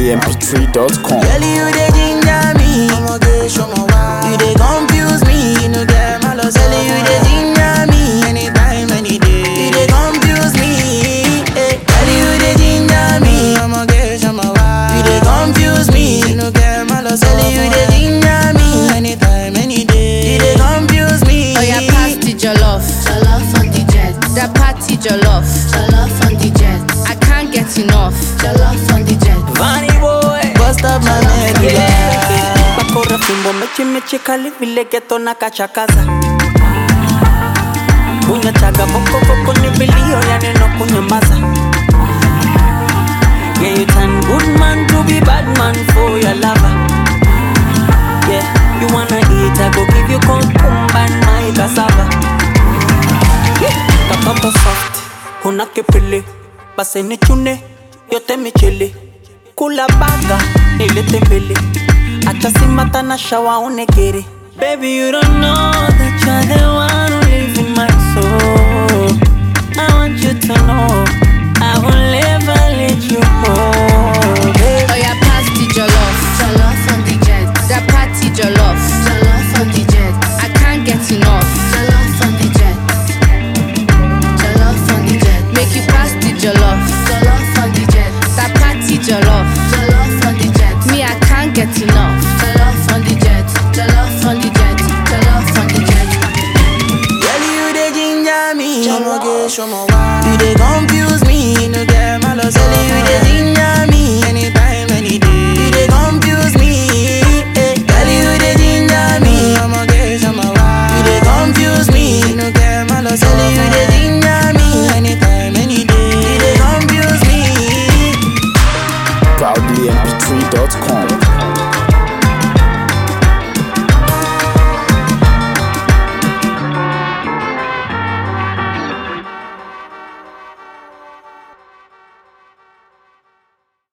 NigerDJMP3.com. Girl, you dey ginger me. You dey confuse me. You no get malice. Girl, you dey ginger me. Anytime, any day. You dey confuse me. Eh. Girl, you dey ginger me. You dey confuse me. You no get malice. Girl, you dey ginger me. Anytime, any day. You dey confuse me. Oh yeah, pass the jollof. Jollof on the jet. That party jollof. Jollof on the jet. I can't get enough. Jollof on the jet. Funny boy. Bust up my medulla. bakora fimbo mechi mechi kali vile geto na kachakaza kunya chaga boko boko ni vilio ya neno kunyamaza yeah you turn good man to be bad man for your lover yeah you wanna eat I go give you cucumber and my cassava yeah katoto soft kuna kipili basi ni chune yote michili kula baga nilete mbele acha simata na shawa unegere baby you don't know that you're the one who lives in my soul i want you to know i will never let you go baby. Oh yeah, pass the jollof. Jollof on the jet. That party jollof. Jollof on the jet. I can't get enough. Jollof on the jet. Jollof on the jet. Make you pass the jollof. Jollof on the jet. That party jollof. Jollof on the jet. Me, I can't get enough. Jollof on the jet. Jollof on the jet. Jollof on the jet. Girl, you dey ginger me.